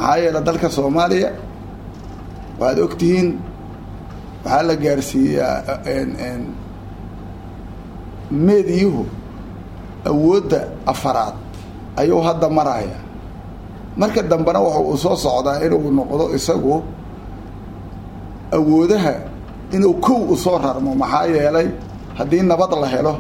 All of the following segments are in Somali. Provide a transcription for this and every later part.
maxaa yeele dalka soomaaliya waxaad ogtihiin waxaa la gaarsiiyaa meediyuhu awoodda afaraad ayuu hadda maraya marka dambena waxa uu soo socdaa inuu noqdo isagu awoodaha inuu kow u soo rarmo maxaa yeelay haddii nabad la helo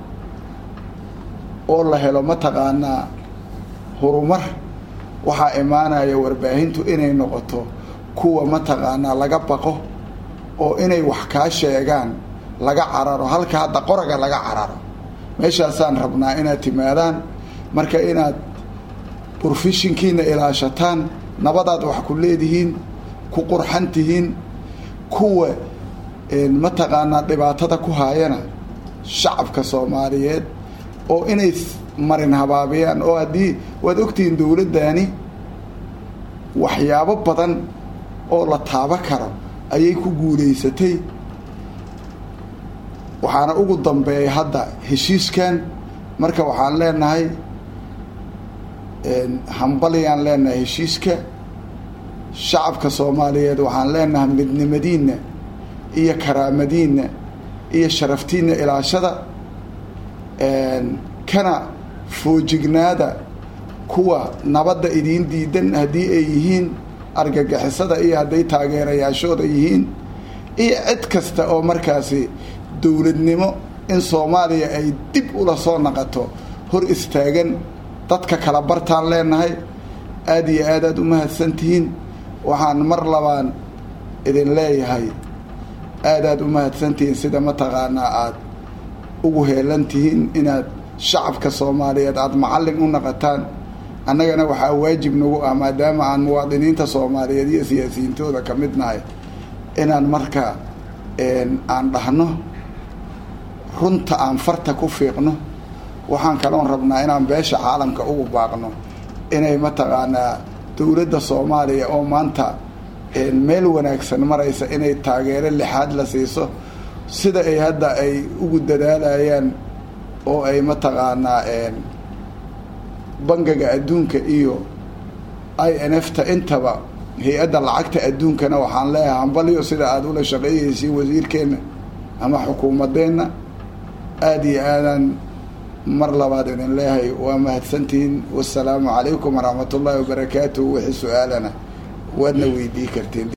oo la helo mataqaanaa horumar waxaa imaanaya warbaahintu inay noqoto kuwa mataqaanaa laga baqo oo inay wax kaa sheegaan laga cararo halka hadda qoraga laga cararo meeshaasaan rabnaa inaad timaadaan marka inaad brofeshinkiina ilaashataan nabadaad wax ku leedihiin ku qurxan tihiin kuwa mataqaanaa dhibaatada ku haayana shacabka soomaaliyeed oo inay marin habaabiyaan oo haddii waad ogtihiin dowladdaani waxyaabo badan oo la taabo karo ayay ku guulaysatay waxaana ugu dambeeya hadda heshiiskan marka waxaan leenahay hambalyaan leenahay heshiiska shacabka soomaaliyeed waxaan leenahay midnimadiinna iyo karaamadiinna iyo sharaftiinna ilaashada kana foojignaada kuwa nabadda idiin diidan haddii ay yihiin argagixisada iyo hadday taageerayaashooda yihiin iyo cid kasta oo markaasi dowladnimo in soomaaliya ay dib ula soo naqato hor istaagan dadka kala bartaan leenahay aada iyo aad aad u mahadsantihiin waxaan mar labaan idin leeyahay aad aad u mahadsantihiin sida mataqaanaa aada ugu heelan tihiin inaad shacabka soomaaliyeed aada macallin u naqataan annagana waxaa waajib nagu ah maadaama aan muwaadiniinta soomaaliyeed iyo siyaasiyiintooda ka mid nahay inaan marka aan dhahno runta aan farta ku fiiqno waxaan kaloon rabnaa inaan beesha caalamka ugu baaqno inay mataqaanaa dowladda soomaaliya oo maanta meel wanaagsan maraysa inay taageero lixaad la siiso sida ay hadda ay ugu dadaalayaan oo ay mataqaanaa bangiga adduunka iyo i n f ta intaba hay-adda lacagta adduunkana waxaan leeyahay hambalyo sida aada ula shaqeeyeysiin wasiirkeenna ama xukuumadeenna aada iyo aadaan mar labaad idin leeyahay waa mahadsantihiin wasalaamu calaykum waraxmat ullaahi wabarakaatuh wixii su-aalana waadna weydii karteen